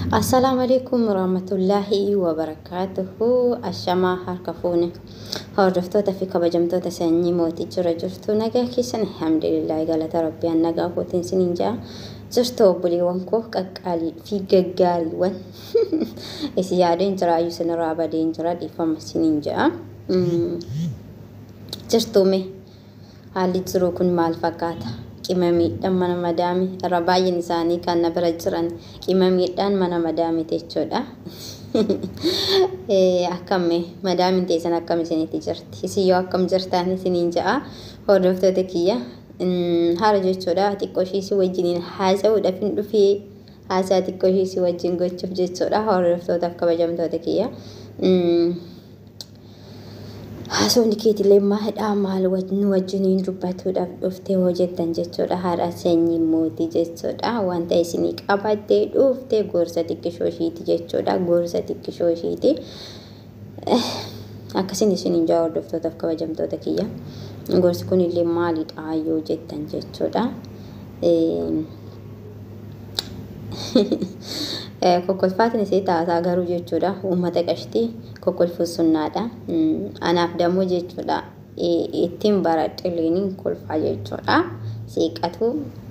Assalaamu alaikum warahmatullaahi wabarakaatuhu. Ashamaa harka fuune hordoftoota fi kabajamtoota sanyii mootii jira jirtu nagaa keessan alhamdulillah galata rabbiin nagaa kootiin siniin ja'a. Jirtu obboleewwan koo qaqqaalii fi gaggaariiwwan isin yaadeen jira ayyuu sinirraa badeen jira dhiifama siniin ja'a. Jirtuume haalli jiruu kun maal fakkaata? qimamiidhaan mana madaami irra baay'een isaanii kan na bira jiran qimamiidhaan mana madaami jechuudha. Akkami madaamiin teessan akkam isinitti jirti? Isin yoo akkam jirtan isiniin ja'a hordoftoota kiyya haala jechuudha xiqqoo ishiisi wajjiniin haasa'uudhaaf hin dhufee haasaa xiqqoo ishiisi wajjin gochuuf jechuudha hordoftootaaf kabajamtoota kiyya. Haasawni keetillee maalidhaa maal nu wajjiniin dubbatuudhaaf dhuftee hoo jettan jechuudha haadha sanyii mootii jechuudha wanta isinii qabattee dhuftee gorsa xiqqishoo ishiiti jechuudha gorsa xiqqishoo ishiiti. Akkasiin isiniin jaa hordoftootaaf kabajamtoota kiyya. Gorsi kunillee maalidhaa yoo jettan jechuudha. kokkolfaatiin isee taataa garuu jechuudha uummata qashtii kokkolfuun sunnaadha. Anaaf dammoo jechuudha ittiin baradhiliin kolfaa jechuudha. Seeqatu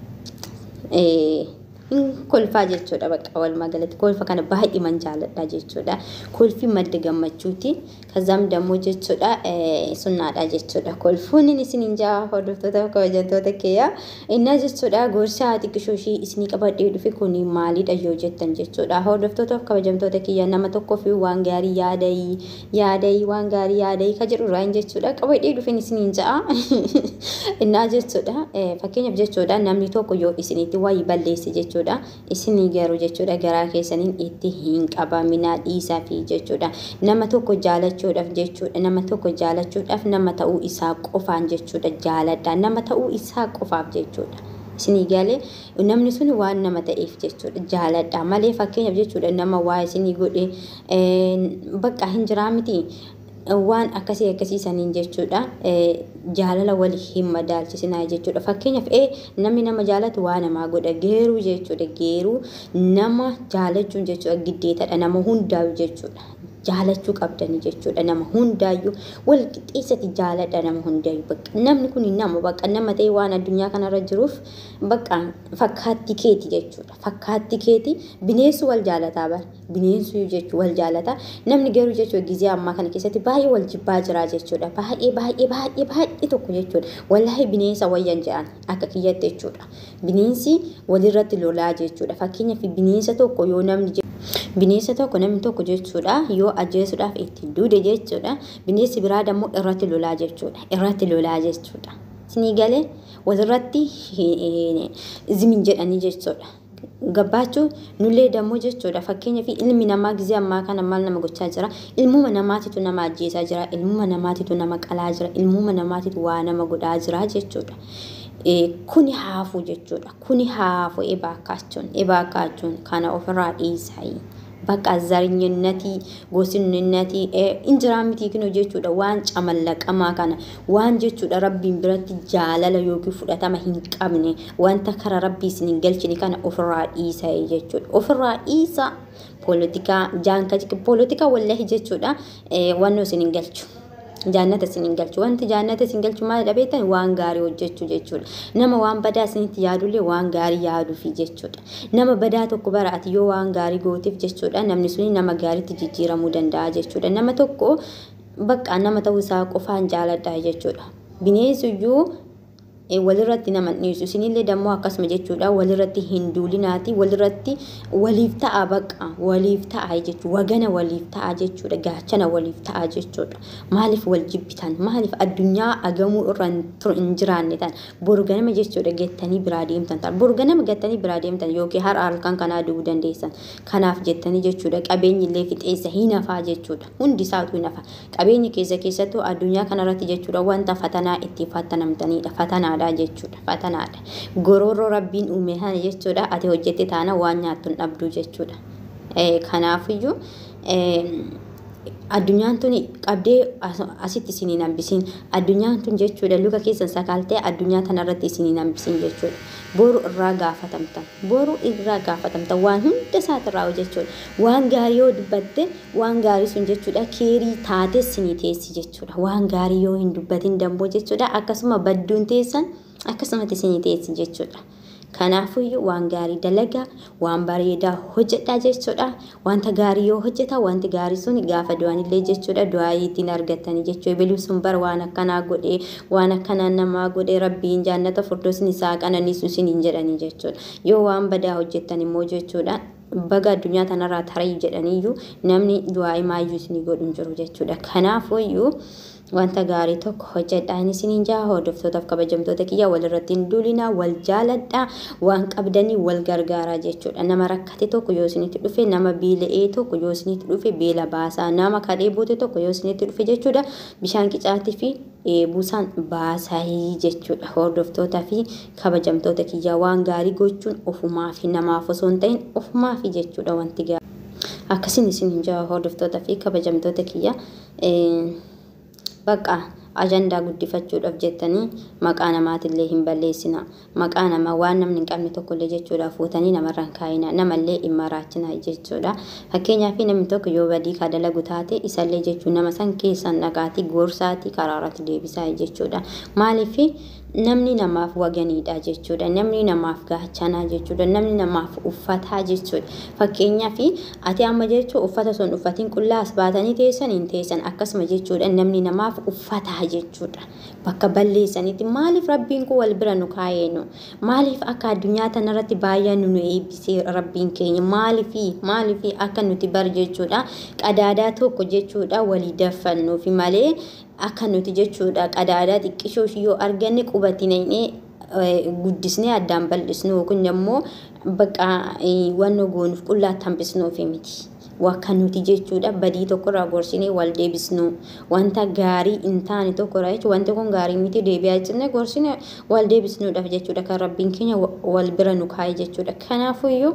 hin kolfaa jechuudha bakka walumaa galatti kolfa kana baay'eeman jaalladha jechuudha. Kolfi madda gammachuuti. Kazaam dammoo jechuudha sunnaadha jechuudha. Kolfuun isiniin jaa hordoftoota kabajamtoota kiyya. Innaa jechuudha gorsa xiqqishoo ishii isinii qabadhee dhufe kun maalidha yoo jettan jechuudha. Hordoftoota kabajamtoota kiyya nama tokkoo fi waan gaarii yaadayii yaadayii waan gaarii yaadayii ka jedhu irraa jechuudha qabadhee dhufeen isiniin ja'a. Innaa jechuudha fakkeenyaaf jechuudha namni tokko yoo isinitti waayee balleesse jechuudha. Isinii garuu jechuudha garaa keessaniin itti hin qabaminaa dhiisaa fi jechuudha. Nama tokko jaalachuudhaaf jechuudha. Nama tokko jaalachuudhaaf nama ta'uu isaa qofaan jechuudha jaaladha. Nama ta'uu isaa qofaaf jechuudha. Isinii galee namni sun waan nama ta'eef jechuudha jaaladha malee fakkeenyaaf jechuudha nama waa isinii godhe bakka hin jiraa miti waan akkasii akkasiisaniin jechuudha jaalala walii hin madaalchisinaa jechuudha fakkeenyaaf ee namni nama jaalatu waa namaa godha geeruu jechuudha geeruu nama jaalachuun jechuudha giddeetadha nama hundaayu jechuudha jaalachuu qabdanii jechuudha nama hundaayyuu wal qixxeessati jaaladha nama hundaayyuu bakka namni kun nama bakka nama ta'e waan addunyaa kanarra jiruuf bakka fakkaatti keeti jechuudha fakkaatti keeti bineensu wal jaalataa bara bineensu jechuudha wal jaalataa namni garuu jechuudha gizee ammaa kana keessatti baay'ee wal jibbaa jira jechuudha baay'ee baay'ee baay'ee baay'ee tokko jechuudha wallaahi bineensa wayyan jedhan akka kiyyatti jechuudha bineensi walirratti lolaa jechuudha fakkeenyaaf bineensa tokko yoo namni bineensa tokko namni tokko jechuudha yoo ajjeesuudhaaf itti duude jechuudha bineensi biraa dammoo irratti lolaa jechuudha irratti lolaa jechuudha sinii galee walirratti zimin jedhanii jechuudha. Gabbaachuu nullee dammoo jechuudha fakkeenyaaf ilmi namaa gizee ammaa kana maal nama gochaa jira ilmuma namaatitu nama ajjeesaa jira ilmuma namaatitu nama qalaa jira ilmuma namaatitu waa nama godhaa jira jechuudha. Kuni haafuu jechuudha kuni haafuu ebaakaachuun ebaakaachuun kana ofirraa dhiisaayii. bakka zarnyannatii gosinnatii injiraa mitii kinu jechuudha waan camallaqamaa kana waan jechuudha rabbiin biratti jaalala yookiin fudhatama hin qabne wanta kara rabbii isin hin galchine kana ofirraa dhiisa jechuudha ofirraa dhiisa poolitikaa jaanka poolitikaa wallahi jechuudha wannoo isin hin galchu. jaannata isin hin galchu wanti jaannata isin galchu maal dhabeetan waan gaarii hojjechuu jechuudha nama waan badaa isinitti yaadullee waan gaarii yaaduufi jechuudha nama badaa tokko bara ati yoo waan gaarii gooteef jechuudha namni suni nama gaariitti jijjiiramuu danda'a jechuudha nama tokko bakka nama ta'uu isaa qofaan jaaladha jechuudha bineensiyyuu walirratti nama dhiisu isinillee dammoo akkasuma jechuudha walirratti hin duulinaati walirratti waliif ta'a bakka waliif ta'a jechuudha wagana waliif ta'a jechuudha gaachana waliif ta'a jechuudha maaliif wal jibbitan maaliif addunyaa agamuu irra hin jiraanne tan borganama jechuudha gettanii biraa deemtan tan borganama gettanii biraa deemtan yookiin har'a halkan kanaa du'uu dandeessan kanaaf jettanii jechuudha qabeenyi illee fixeessa hin hafaa jechuudha hundi isaatu hin hafa qabeenyi keessa keessattuu addunyaa kanarratti jechuudha wanta fatanaa itti fattanamtanidha fatanaa fatanaadha jechuudha fatanaadha goroorroo rabbiin uume sana jechuudha ati hojjette taana waan nyaattu hin dhabdu jechuudha kanaafiyyuu addunyaan tun qabdee asitti isin hin hambisin addunyaan tun jechuudha luka keessan sakaaltee addunyaa kanarratti isin hin hambisin jechuudha boru irraa gaafatamtan boru irraa gaafatamtan waan hunda isaatirraa jechuudha waan gaarii yoo dubbatte waan gaarii sun jechuudha keerii taate isinii teessi jechuudha waan gaarii yoo hin dubbatin damboo jechuudha akkasuma badduun teessan akkasumatti isinii teessi jechuudha. Kanaafuyyuu waan gaarii dalagaa waan bareedaa hojjedhaa jechuudha. Wanta gaarii yoo hojjeta wanti gaarii sun gaafa du'anillee jechuudha du'aa ittiin argatanii jechuudha. Biluu sun bar waan akkanaa godhee waan akkanaa namaa godhee rabbiin jaannata furdoosin isaa qananiisu isiniin jedhanii jechuudha. Yoo waan badaa hojjettan immoo jechuudha. Baga addunyaa kanarraa tarii jedhaniiyyuu namni du'aa himaayyuu isinii godhu jiru jechuudha. Kanaafuyyuu wanta gaarii tokko hojjedhaa inni isiniin jaa hordoftootaaf kabajamtoota kiyya walirratti hin duulinaa wal jaaladhaa waan qabdanii wal gargaaraa jechuudha nama rakkate tokko yoo isinitti dhufe nama beela'ee tokko yoo isinitti dhufe beela baasaa nama kadhee boote tokko yoo isinitti dhufe jechuudha bishaan qicaatii fi buusaan baasaa jechuudha hordoftootaa fi kabajamtoota kiyya waan gaarii gochuun ofumaa fi namaaf osoo hin ta'in ofumaa fi jechuudha wanti gaarii akkasiin isiniin jaa hordoftootaa fi kabajamtoota kiyya. Bakka ajandaa guddifachuudhaaf jettanii maqaa namaatillee hin balleessina. Maqaa namaa waan namni hin qabne tokkollee jechuudha fuutanii namarraan kaayina. Namallee hin maraachina jechuudha. Fakkeenyaaf namni tokko yoo badii ka dalagu taate isallee jechuun nama san keessan dhaqaatii goorsaatii karaa irratti deebisaa jechuudha. Maaliif namni namaaf waganiidha jechuudha. Namni namaaf gaachanaa jechuudha. Namni namaaf uffataa jechuudha. Fakkeenyaaf ati amma jechuun uffata sun uffatiin qullaas baatanii teessan hin teessan akkasuma jechuudha. Namni namaaf uffataa jechuudha. Bakka balleessanitti maaliif rabbiin kun wal bira nu kaayeenu? Maaliif akka addunyaa tanarratti baay'ee nu eebbisee rabbiin keenya? Maaliif maaliif akka nuti bar jechuudha qadaadaa tokko jechuudha walii daffannuufi malee akka nuti jechuudha qadaadaa xiqqishoo yoo arganne qubatti naqnee guddisnee addaan bal'isnu yookiin immoo bakka wanno goonuuf qullaatti hambisnuufi miti. Wakka nuti jechuudha badii tokkorraa gorsinee wal deebisnu wanta gaarii hin taane tokkorraa jechuudha wanti kun gaarii miti deebi'aa jennee gorsinee wal deebisnuudhaaf jechuudha kan rabbiin keenya wal bira nu kaa'e jechuudha. Kanaafuyyuu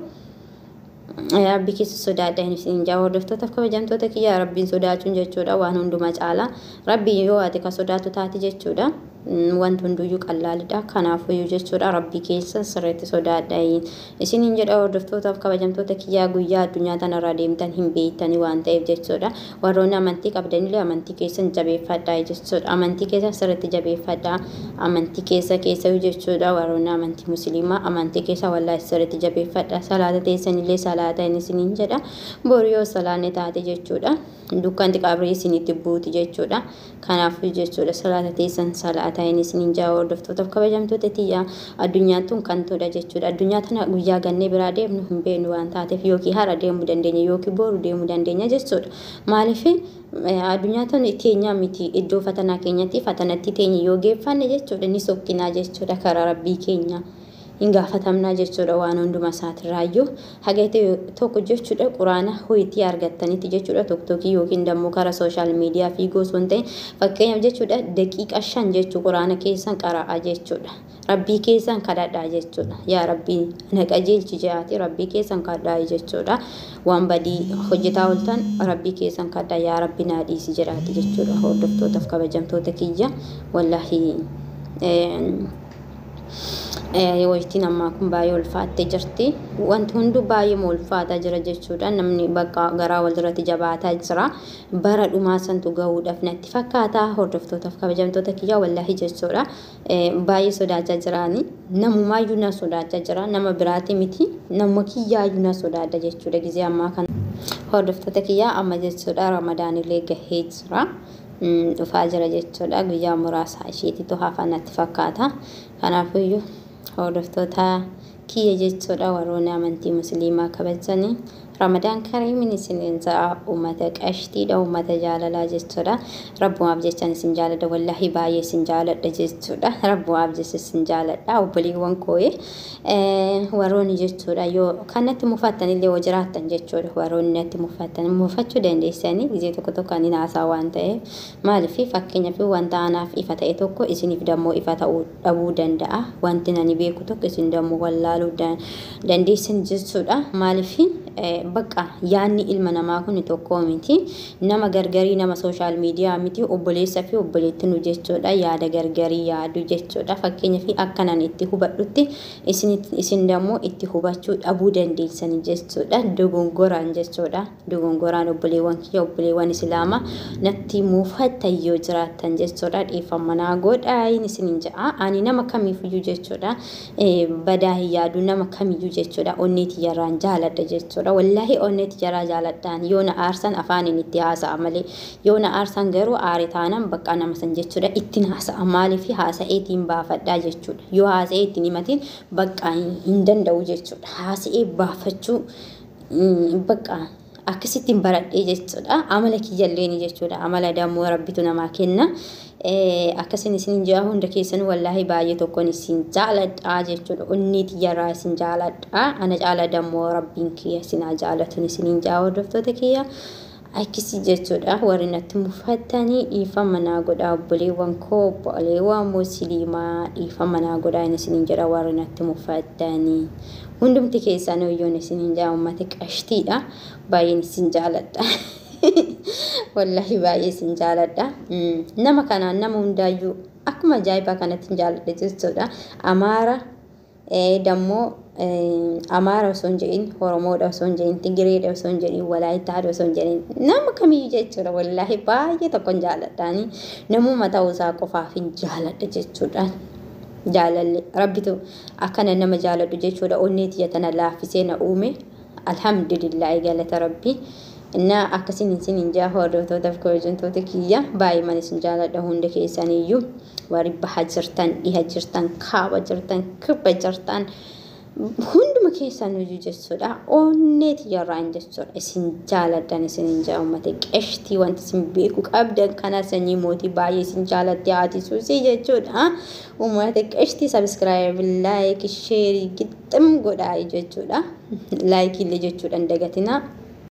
rabbi keessa sodaadha hin jaa hordoftootaaf kabajamtoota kiyya rabbiin sodaachuun jechuudha waan hundumaa caala rabbi yoo ati ka sodaatu taate jechuudha. wanti hunduyyuu qallaalidha. Kanaafuyyuu jechuudha rabbii keessa sirriitti sodaadha. Isiniin jedha hordoftootaaf kabajamtoota kiyyaa guyyaa addunyaa tanarra deemtan hin beektani waan ta'eef jechuudha. Warroonni amantii qabdanillee amantii keessan jabeeffadha jechuudha. Amantii keessa sirriitti jabeeffadha. Amantii keessa keessa jechuudha warroonni amantii musliimaa amantii keessa wallaahi sirriitti jabeeffadha. Salaata teessanillee salaata inni isiniin jedha. Boru yoo salaanne taate jechuudha. Dukkanti qabrii isinitti buuti jechuudha. Kanaafuu jechuudha salaata teessan salaata. ta'in isiniin jaa hordoftootaaf kabajamtoota tiyyaa addunyaan tun kan todha jechuudha. Addunyaa tana guyyaa gannee biraa deemnu hin beeknu waan taateef yookiin hara deemuu dandeenya yookiin boru deemuu dandeenya jechuudha. Maaliif addunyaa tun teenyaa miti iddoo fatanaa keenyatti fatanatti teenya yoo geeffanne jechuudha ni sokkinaa jechuudha karaa rabbii keenya. hin gaafatamnaa jechuudha waan hunduma isaatirraayyuu haga tokko jechuudha quraana hoyitii argattanitti jechuudha tokkokkii yookiin immoo karaa sooshaal miidiyaa fiigoo osoo hin ta'in fakkeenyaaf jechuudha daqiiqa shan jechuu quraana keessan qara'aa jechuudha. Rabbii keessan kadhadhaa jechuudha. Yaa rabbii na qajeelchi jedhaati rabbii keessan kadhaa jechuudha. Waan badii hojjetaa ooltan rabbii keessan kadhaa yaa rabbi naa dhiisi jedhaati jechuudha. Hordoftootaaf kabajamtoota kiyya wallaahi. waytiin ammaa kun baay'ee ulfaattee jirti. Wanti hundi baay'ee ulfaataa jira jechuudha. Namni bakka garaa walirratti jabaataa jira. Bara dhumaa santu gahuudhaaf natti fakkaata. Hordoftootaaf kabajamtoota kiyyaa wallaahi jechuudha. Baay'ee sodaachaa jiraani. Namumaayyuu na sodaachaa jira. Nama biraati miti. Nama kiyyaayyuu na sodaadha jechuudha gizee ammaa kana. Hordoftoota kiyyaa amma jechuudha ramadaanillee gahee jira. dhufaa jira jechuudha. Guyyaa muraasa isheetitu hafa natti fakkaata. Kanaafiyyuu hordoftoota kiyya jechuudha warroonni amantii musliimaa kabajanii ramadaan kariimin isiniin ta'a uummata qashtiidha uummata jaalalaa jechuudha rabbumaaf jechaan isin jaaladha wallaahi baay'ee isin jaaladha jechuudha rabbumaaf jecha isin jaaladha obboleewwan kooye warroonni jechuudha yoo kanatti mufattanillee yoo jiraattan jechuudha warroonni natti mufattan mufachuu dandeessanii gizee tokko tokko ani naasaa waan ta'eef maaliif fakkeenyaaf wanta anaaf ifa ta'e tokko isiniif dammoo ifa ta'uu dhabuu danda'a wanti nani beeku tokko isin dammoo wallaaluu dandeessan jechuudha maaliif bakka yaanni ilma namaa kun tokko miti nama gargarii nama sooshaal miidiyaa miti obboleessa fi obboleettinu jechuudha yaada gargarii yaadu jechuudha fakkeenyaaf akkanan itti hubadhutti isin dammoo itti hubachuu dhabuu dandeessan jechuudha dogongoraan jechuudha dogongoraan obboleewwan kiyya obboleewwan islaamaa natti muufattan yoo jiraattan jechuudha dhiifammanaa godhaayin isin ja'a ani nama kamiifiyyuu jechuudha badaa hin yaadu nama kamiyyuu jechuudha onneeti yarraan jaaladha jechuudha wallaahi onneeti jaraa jaaladhaan yoo na aarsan afaaniin itti haasa'a malee yoo na aarsan garuu aare taanaan bakka nama san jechuudha ittiin haasa'a maaliif haasa'eetiin baafadhaa jechuudha yoo haasa'ee ittiin himatiin bakka hin danda'u jechuudha haasa'ee baafachuu bakka akkasittiin baradhee jechuudha amala kiyyalleen jechuudha amala dammoo rabbitu namaa kenna akkasin isin jaa hunda keessan wallaahi baay'ee tokkoon isin jaaladhaa jechuudha onni xiyyaraa isin jaaladhaa ana caala dammoo rabbiin kiyya isin jaalatun isinin jaa hordoftoota kiyya akkasii jechuudha warri natti mufatanii dhiifama naa godhaa obboleewwan koo obboleewwan musliimaa dhiifama naa godhaa inni isinin jedha warri natti mufatanii hundumti keessan oyyoon isinin jaa uummata qashtiidha baay'een isin jaaladha. wallahi baay'ee isin jaaladha nama kanaan nama hundaayyuu akkuma ajaa'ibaa kanatti hin jaaladha jechuudha amaara dammoo amaara osoo hin jedhin oromoodha osoo hin jedhin tigireedha osoo hin jedhin walaayittaadha osoo hin jedhin nama kamiyyuu jechuudha wallaahi baay'ee tokko hin jaaladhaani namuma ta'uusaa qofaaf hin jaaladha jechuudha. Jaalalli rabbitu akkana nama jaaladhu jechuudha onnee tiyya tana laaffisee na uume alhamdulillahi galata rabbii. እና akkasiin isin hin jaa hordoftootaf kabajamtoota kiyya baay'ee isin jaaladha hunda keessaniyyuu warri baha jirtan dhiha jirtan kaaba jirtan kibba jirtan hunduma keessan hojii jechuudha onnee tiyyarraan jechuudha isin jaaladhan isin hin jaa uummata qeshtii wanti isin beeku qabdan kana sanyii mootii baay'ee isin jaalatti haati suusii jechuudha uummata qeshtii sabiskiraayib laayik sheerii gixxim godhaa jechuudha laayikillee jechuudha hin dagatinaa.